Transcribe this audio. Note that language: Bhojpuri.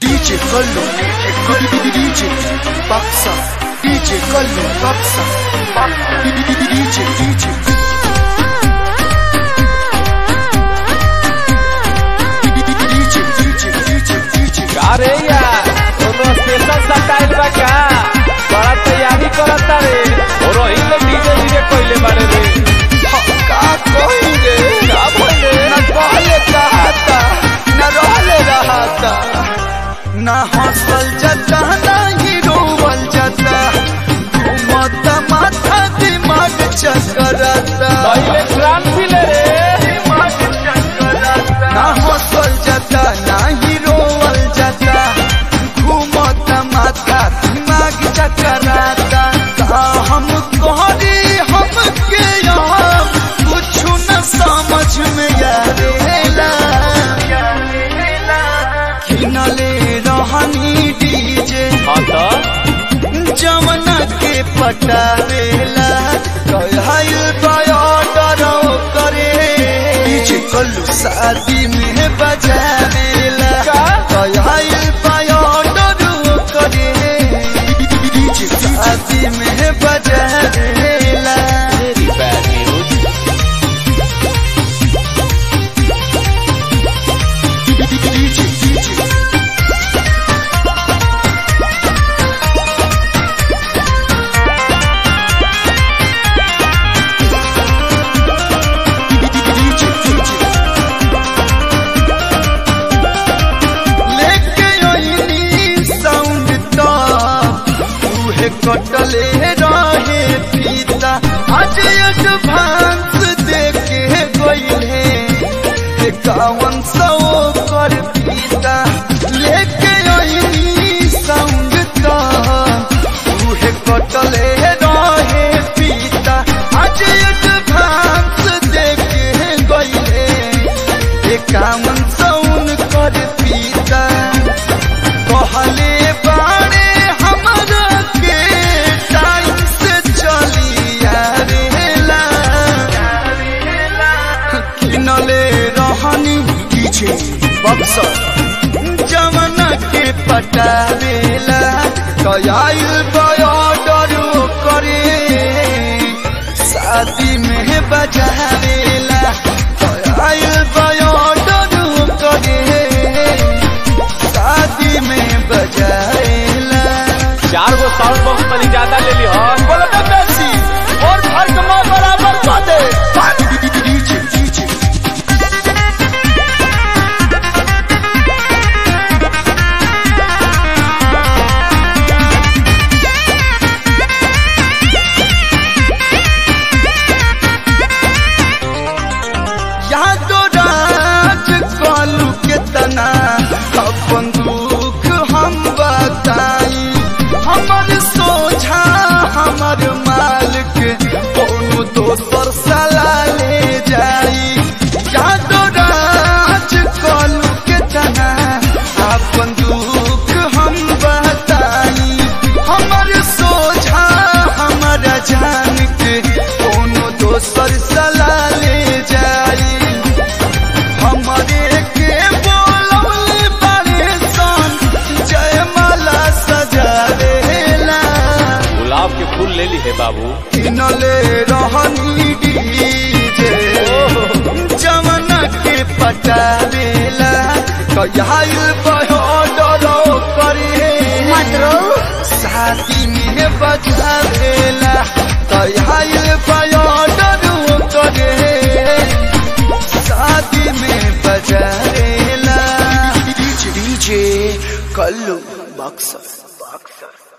DJ Kallo, DJ Baksa, DJ Kallo, Baksa, DJ, DJ. DJ, DJ, DJ, DJ. अरे यार कोनो स्पेशल सटाइल बा का बड़ा तैयारी करता रे और वही लोग डीजे डीजे कोइले बारे रे का कोई रे का बोले न कहले कहता न रहले रहता न हंसल जाता न ही रोवल जाता घूमत माथा दिमाग चकराता पहले क्रांति ले रे दिमाग चकराता न हंसल जाता न ही रोवल जाता घूमत माथा दिमाग चकराता का हम कहरी हम के यहाँ कुछ न समझ में आवेला किनले रहनी डीजे हाँ तो जमना के पटावेला कहल बॉर्डर करे डीजे कल्लू शादी में बजावेला का? कहल बॉर्डर करे डीजे शादी में बजावेला very bad news DJ DJ लेके ओइनी साउंड तो उहे कटले रहे पीता आज एडवांस देके गइले एकावन सौ कर पीता लेके ओइनी साउंड तो उहे कटले रहे पीता आज एडवांस देके गइले एकावन सौन कर पीता कहले बाड़े हमरा के टाइम से चली आवेला किनले रहनी डीजे बक्सर जमना के पटावेला कयाल बॉर्डर करे शादी में बजावेला कयाल बॉर्डर करे शादी में बजावेला चार गो साउंड बॉक्स तनी ज्यादा ले ली हो बोलो तो बेसी और फर्क में बराबर कर दे डीजे डीजे यादो राज कलू के तना अपन दुख हम बताई हमर सोझा हमर मालिक कोनो दोसर सला ले जाई यादो राज कलू के तना अपन दुख हम बताई हमर सोझा हमर जान के कोनो दोसर सला ले जाई हमरे के बोलौले बारे सन जयमाला सजावेला गुलाब के फूल ले ली है बाबू किनले रहनी डीजे जमना के पटावेला कयाल बहडरो करे शादी में बजावेला कयाल बहडरो करे शादी में बजावेला डीजे कल्लू बक्सर बक्सर